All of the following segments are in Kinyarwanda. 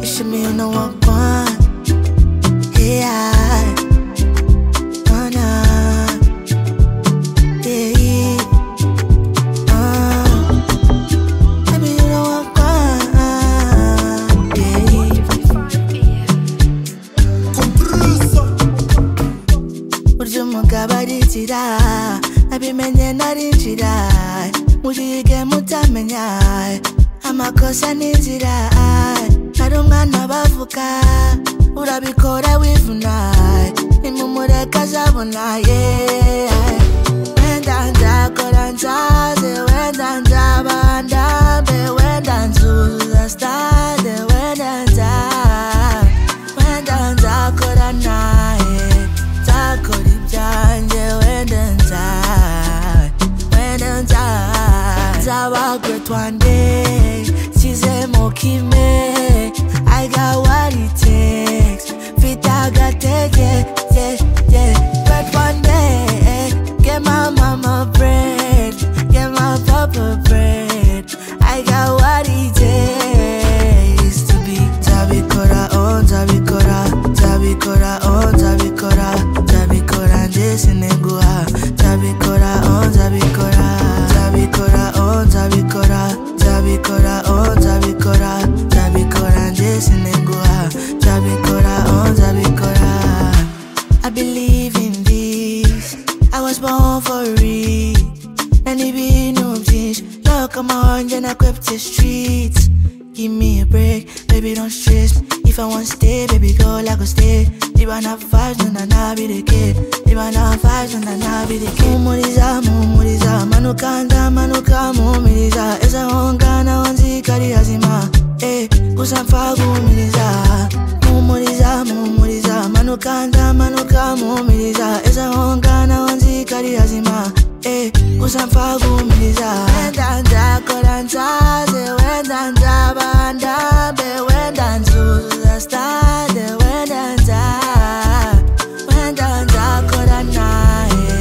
the one, one, yeah, one, uh, yeah, uh, baby, you the one, one, yeah. Burya umugabo arinjira nabimenye narinjira muriige mutamenya amakosa n'inzira nari umwana bavuga urabikora wivuna nimumureka azabona ye wenda nzakora nzaze wenda nzaba ndambe wenda nzuzuza stade wenda nzaba wenda nzakora naye nzakora ibyanjye wenda nzawe wenda nzawe nzaba great one day nshyizemo kime I got what it takes mfite agatege yeah, yeah. great one day get my mama bread get my papa bread I got what it takes to be nzabikora oh nzabikora nzabikora oh nzabikora nzabikora ndetse neguha nzabikora oh nzabikora nzabikora oh nzabikora nzabikora oh nzabikora nzabikora ndetse neguha nzabikora oh nzabikora I believe in this I was born for it and ibintu byinshi ntokamahoro njye nakwepte street give me a break baby don't stress me if i want stay baby girl i go stay niba nta vibes nona nabireke niba nta vibes nona nabireke humuriza muhumuriza manuka nzamanuka muhumiriza eza honga naho nzikari hazima eh gusa mpfa guhumiriza muhumuriza muhumuriza manuka nzamanuka muhumiriza eza honga naho nzikari hazima eh gusa mpfa guhumiriza wenda nzakora nzaze wenda nzaba ndambe wenda nzuzuza stade wenda nza wenda nzakora naye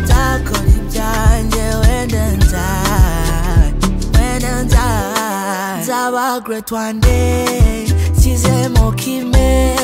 nzakora ibyanjye wenda nzawe wenda nzawe nzaba great one day nshyizemo kime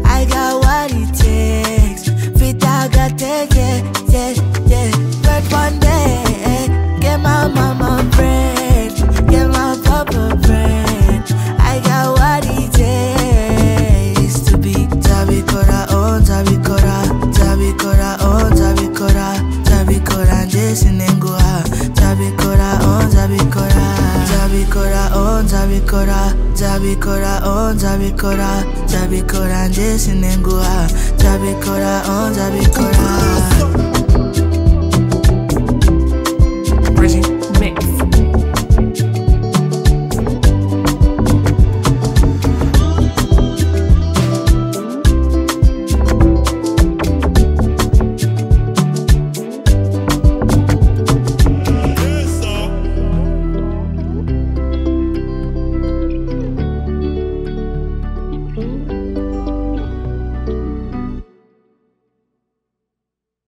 I got what it takes mfite agatege yeah, yeah. great one day get my mama bread get my papa bread I got what it takes to be nzabikora oh nzabikora nzabikora oh nzabikora nzabikora ndetse nenguha nzabikora oh nzabikora nzabikora oh nzabikora nzabikora oh nzabikora nzabikora ndetse nenguha nzabikora oh nzabikora